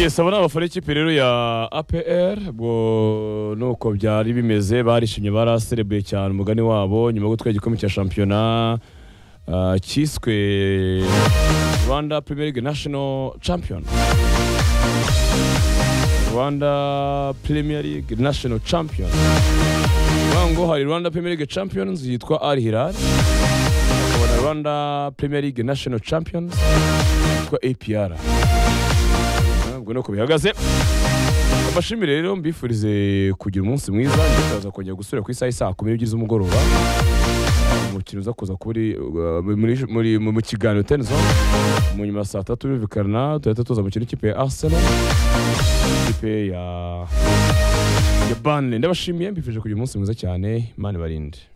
yes abo ni abafana b'ikipe rero ya apr ubwo nuko byari bimeze barishimye baraserebuye cyane umugani wabo nyuma yo gutwara igikombe cya shampiyona ah, cyiswe rwanda premier league national champion rwanda premier league national champion Vuga ngo hari rwanda premier league champions yitwa al hilal Hakaba na rwanda premier league national champions yitwa apr ubwo nuko bihagaze abashimire rero mbifurize kugira umunsi mwiza ndikaza kongera gusubira ku isaha saa kumi n'ebyiri z'umugoroba umukino uza kuza kuri uh, muri- muri- mu mu kiganiro tenizo mu nyuma ya saa tatu birumvikana tuhita tuza mu kintu ikipe ya arsenal ikipe ya ya banle ndabashimiye mbifurije kugira umunsi mwiza cyane imana ibarinde